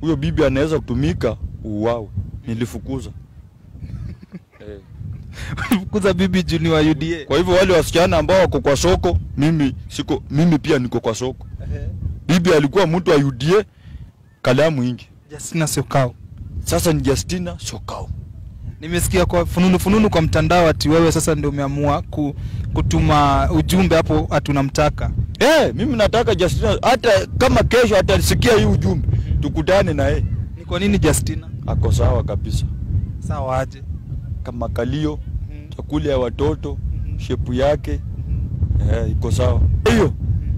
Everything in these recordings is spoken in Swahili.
huyo bibi anaweza kutumika uuawe. Nilifukuza eh. Fukuza bibi juu ni wa UDA. Kwa hivyo wale wasichana ambao wako kwa soko, mimi siko, mimi pia niko kwa soko. Bibi alikuwa mtu wa UDA, kalamu ingi. Justina Syokau. Sasa ni Justina Syokau. Nimesikia kwa fununu fununu kwa mtandao ati wewe sasa ndio umeamua ku, kutuma ujumbe hapo ati unamtaka. Eh, mimi nataka Justina, hata kama kesho atasikia hii ujumbe, tukutane na yeye. Ni kwa nini Justina? Ako sawa kabisa, Sawa aje? kama kalio, chakula ya watoto, shepu yake eh, iko sawa. Hiyo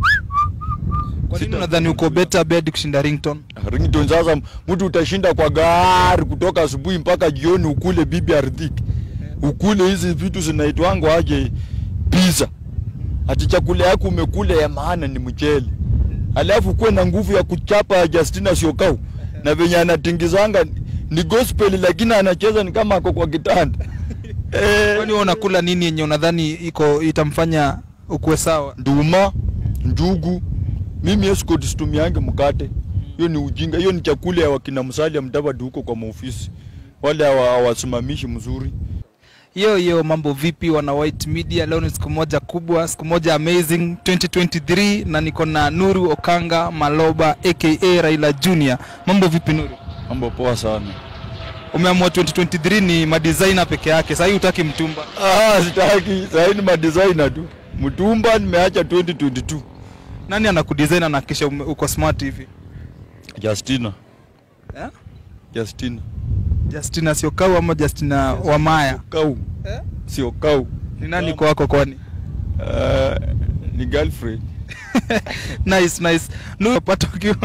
Kwa nini Sita- unadhani uko better bed kushinda ringtone? ringtone. Sasa mtu utashinda kwa gari kutoka asubuhi mpaka jioni, ukule bibi ardhiki, ukule hizi vitu zinaitwango aje pizza, ati chakula yako umekula ya maana ni mchele, alafu kuwe na nguvu ya kuchapa Justina Syokau na venye anatingizanga ni gospel, lakini anacheza ni kama ako kwa kitanda eh, Kwani wewe unakula nini yenye unadhani iko itamfanya ukuwe sawa? nduma, njugu. Mimi escort situmiange mkate, hiyo ni ujinga. Hiyo ni chakula ya wakina Musalia Mudavadi huko kwa maofisi, wale hawa- hawasimamishi mzuri. Hiyo hiyo mambo vipi wana White Media? Leo ni siku moja kubwa, siku moja amazing 2023 na niko na Nuru Okanga Maloba aka Raila Junior. Mambo vipi Nuru? Mambo poa sana. Umeamua 2023 ni madesigner peke yake. Sasa hii hutaki mtumba. Ah, sitaki sahii, ni madesigner tu. Mtumba nimeacha 2022. Nani anakudesign na kisha ume- uko smart hivi? Justina, Eh? Justina Justina Syokau ama Justina Wamaya? kau Eh? sio kau. Ni nani kwa wako kwani? Uh, ni girlfriend nice nice. Nuru pata ukiwa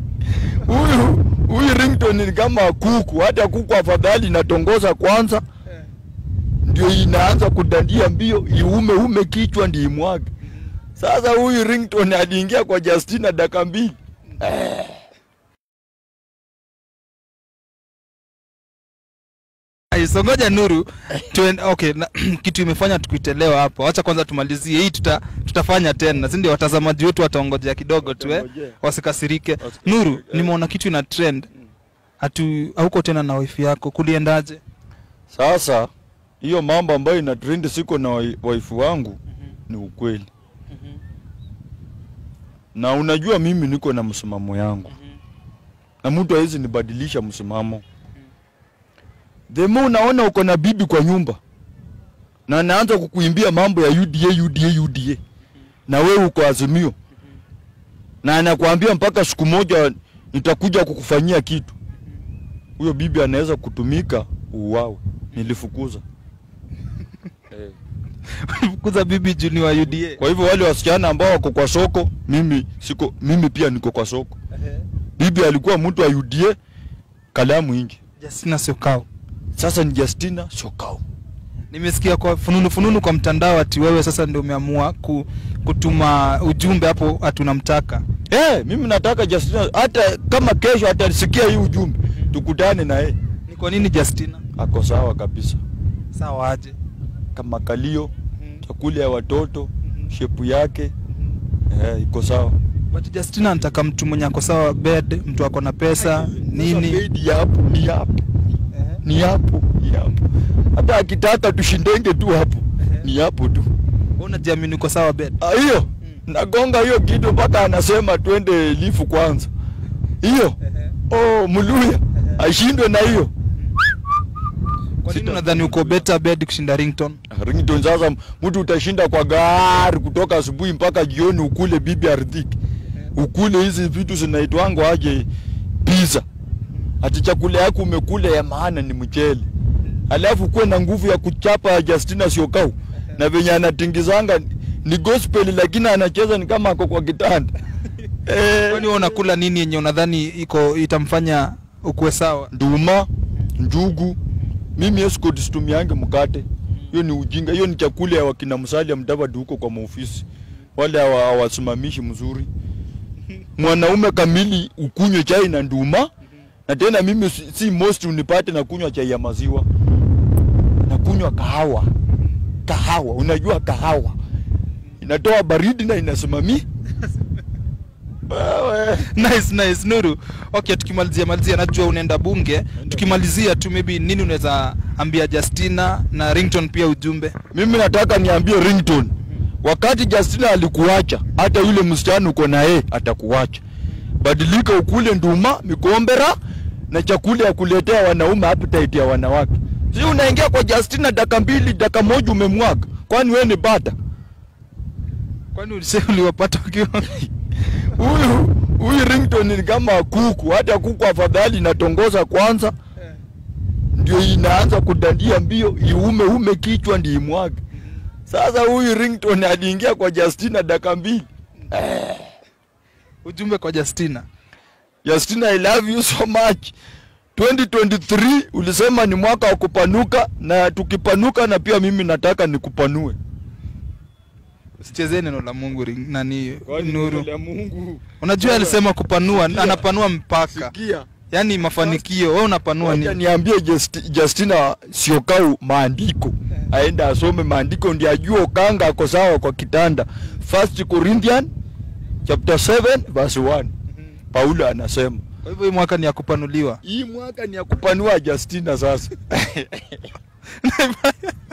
huyu huyu ringtone ni kama kuku, hata kuku afadhali inatongoza kwanza ndio inaanza kudandia mbio iume ume kichwa ndio imwage. Sasa huyu ringtone aliingia kwa Justina dakika mbili. So ngoja Nuru tuen, okay, na, kitu imefanya tukuitelewa hapo. Wacha kwanza tumalizie hii, tuta, tutafanya tena, si ndio? Watazamaji wetu wataongojea kidogo tu eh, Watangojea. wasikasirike. Wasikasirike, Nuru, eh. nimeona kitu ina trend hatu hauko tena na wifi yako, kuliendaje? Sasa hiyo mambo ambayo ina trend siko na wai- waifu wangu ni ukweli, na unajua mimi niko na msimamo yangu na mtu hawezi nibadilisha msimamo. The more unaona uko na bibi kwa nyumba na anaanza kukuimbia mambo ya UDA UDA UDA, na wewe uko Azimio, na anakuambia mpaka siku moja nitakuja kukufanyia kitu, huyo bibi anaweza kutumika uuawe. Nilifukuza eh. Fukuza bibi juu ni wa UDA. Kwa hivyo wale wasichana ambao wako kwa soko, mimi siko, mimi pia niko kwa soko. Bibi alikuwa mtu wa UDA, kalamu ingi. Justina Syokau. Sasa ni Justina Syokau. Nimesikia kwa fununu fununu kwa mtandao ati wewe sasa ndio umeamua ku, kutuma ujumbe hapo ati unamtaka. Eh, mimi nataka Justina, hata kama kesho atasikia hii ujumbe, tukutane na yeye. Ni kwa nini Justina? Ako sawa kabisa, Sawa aje? kama kalio, chakula ya watoto, shepu yake eh, iko sawa. But Justina anataka mtu mwenye ako sawa bed, mtu ako na pesa nini. Sasa bedi hapo ni hapo ni hapo ni hapo, hata akitaka tushindenge tu hapo ni hapo tu. Wewe unajiamini uko sawa bed? Ah, hiyo nagonga hiyo kitu mpaka anasema twende lifu kwanza. Hiyo oh, Muluya ashindwe na hiyo Kwa nini Sita- unadhani uko better bed kushinda ringtone? ringtone. Sasa mtu utashinda kwa gari kutoka asubuhi mpaka jioni, ukule bibi ardhiki, ukule hizi vitu zinaitwango aje pizza, ati chakula yako umekula ya maana ni mchele, alafu kuwe na nguvu ya kuchapa Justina Syokau na venye anatingizanga ni gospel, lakini anacheza ni kama ako kwa kitanda eh, Kwani wewe unakula nini yenye unadhani iko itamfanya ukuwe sawa? nduma, njugu. Mimi escort situmiange mkate, hiyo ni ujinga. Hiyo ni chakula ya wakina Musalia Mudavadi huko kwa maofisi, wale hawa- hawasimamishi mzuri. Mwanaume kamili ukunywe chai na nduma, na tena mimi si, si most unipate na kunywa chai ya maziwa, na kunywa kahawa. Kahawa, unajua kahawa inatoa baridi na inasimamia Wewe. nice nice nuru okay tukimalizia malizia najua unaenda bunge tukimalizia tu maybe nini unaweza ambia justina na rington pia ujumbe mimi nataka niambie rington wakati justina alikuacha hata yule msichana uko na yeye atakuacha badilika ukule nduma mikombera na chakula ya kuletea wanaume appetite ya wanawake si unaingia kwa justina daka mbili daka moja umemwaga kwani wewe ni bata kwani ulisema uliwapata wakiwa huyu huyu rington ni kama kuku hata kuku afadhali inatongoza kwanza ndio inaanza kudandia mbio iume ume kichwa ndio imwage sasa huyu rington aliingia kwa justina daka mbili ujumbe kwa justina justina i love you so much 2023 ulisema ni mwaka wa kupanuka na tukipanuka na pia mimi nataka nikupanue usichezee neno la mungu ring, nani nuru mungu unajua alisema kupanua Sikia. anapanua mpaka sikia yaani mafanikio wewe unapanua Wacha nini niambie Justi- Justina siokau maandiko aende asome maandiko ndio ajue Okanga ako sawa kwa kitanda. First Corinthian chapter 7 verse 1. Paulo anasema kwa hivyo hii mwaka ni ya kupanuliwa hii mwaka ni ya kupanua Justina sasa.